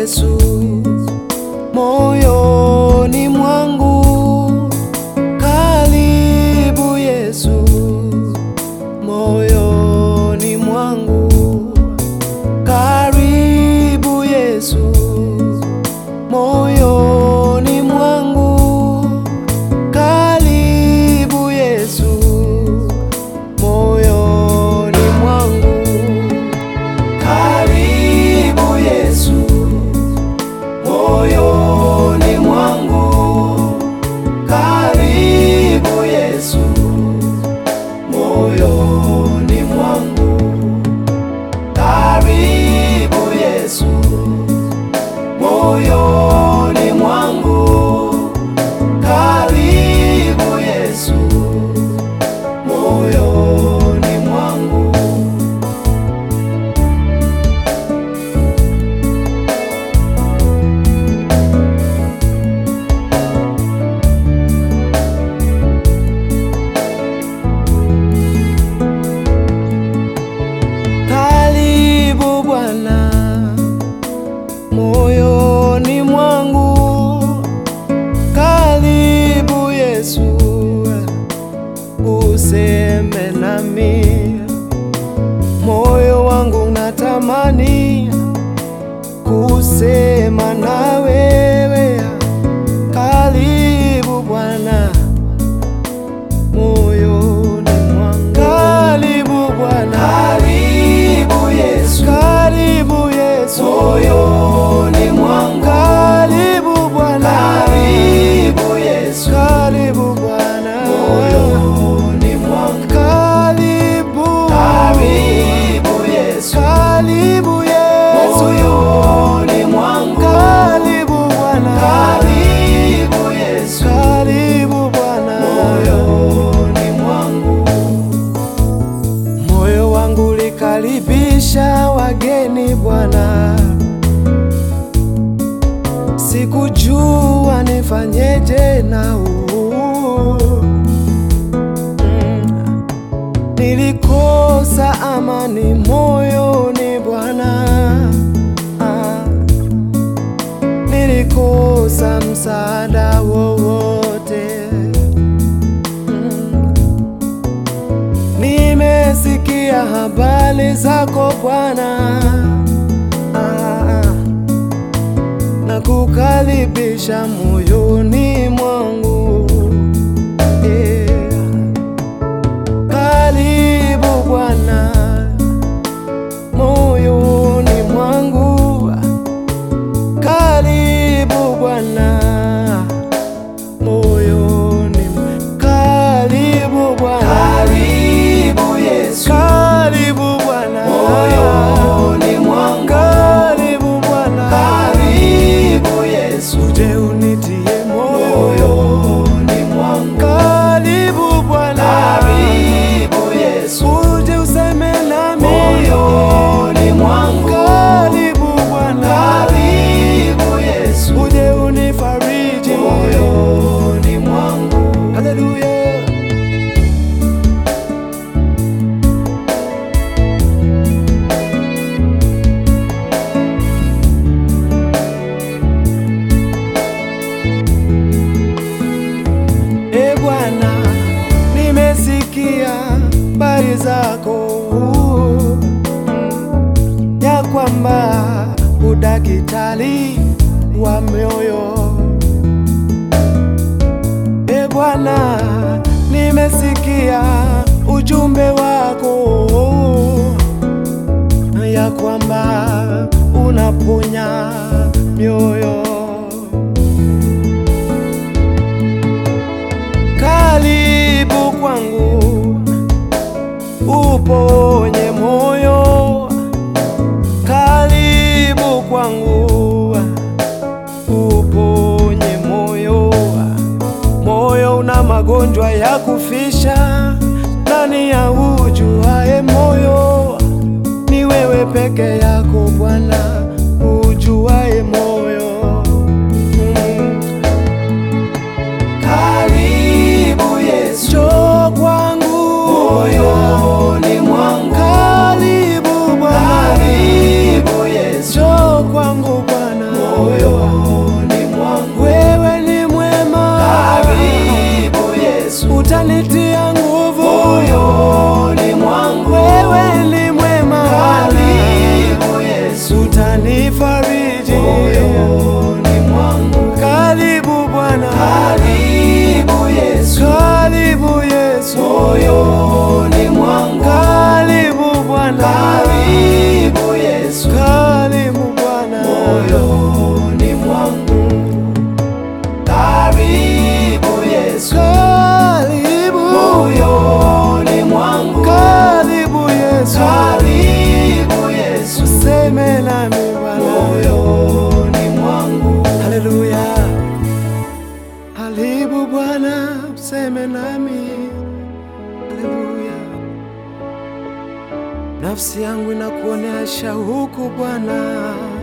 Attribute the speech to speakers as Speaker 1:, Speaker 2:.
Speaker 1: Yesu moyoni mwangu, karibu Yesu moyoni mwangu, karibu Yesu moyoni mwangu, karibu Yesu moyoni mwangu, karibu Yesu moyoni mwangu, karibu Yesu moyoni mwangu, karibu Yesu moyoni mwangu, karibu Yesu moyoni mwangu. Karibu Bwana moyoni mwangu, karibu Yesu, useme nami. Moyo wangu unatamani kusema na wewe, karibu Bwana moyoni mwangu, karibu Bwana, karibu Yesu, karibu Yesu moyoni mwangu, karibu Bwana, karibu Yesu, karibu Bwana moyoni mwangu, karibu, karibu Yesu, karibu Yesu moyoni mwangu, karibu Bwana, karibu Yesu, karibu Bwana moyoni mwangu. Moyo wangu likaribisha wageni Bwana, sikujua nifanyeje nao. Mm. Nilikosa amani moyoni Bwana, Ah. nilikosa msaada wowote Mm. Nimesikia habari zako Bwana, Ah, na kukaribisha moyoni mwangu yeah. Karibu Bwana moyoni mwangu, karibu Bwana moyoni mwangu, karibu Bwana, karibu Yesu, karibu Bwana moyoni mwangu, karibu Bwana, karibu Yesu, uje unitie moyoni mwangu, karibu Bwana, karibu Yesu, uje useme nami moyoni mwangu, karibu Bwana, karibu Yesu, uje unifariji moyoni mwangu, haleluya. E Bwana, nimesikia habari zako mm, ya kwamba udakitari wa mioyo. E Bwana, nimesikia ujumbe wako ya kwamba unaponya mioyo. Karibu kwangu uponye moyo, karibu kwangu uponye moyo. Moyo una magonjwa ya kufisha, nani ya ujuae moyo? Ni wewe peke yako Bwana ujuae moyo. Mm. Karibu Yesu, njoo kwangu moyoni mwangu, karibu Bwana, karibu Yesu, njoo kwangu Bwana utanifariji moyoni mwangu. Karibu Bwana, Karibu Yesu, karibu Yesu, moyoni mwangu. karibu Bwana, Karibu Yesu, karibu Bwana, moyoni mwangu. Karibu Yesu, karibu, moyoni mwangu. karibu Yesu, Karibu Yesu, seme nami Bwana, moyoni mwangu. haleluya. Karibu Bwana, seme nami, haleluya. Nafsi yangu inakuonea shauku Bwana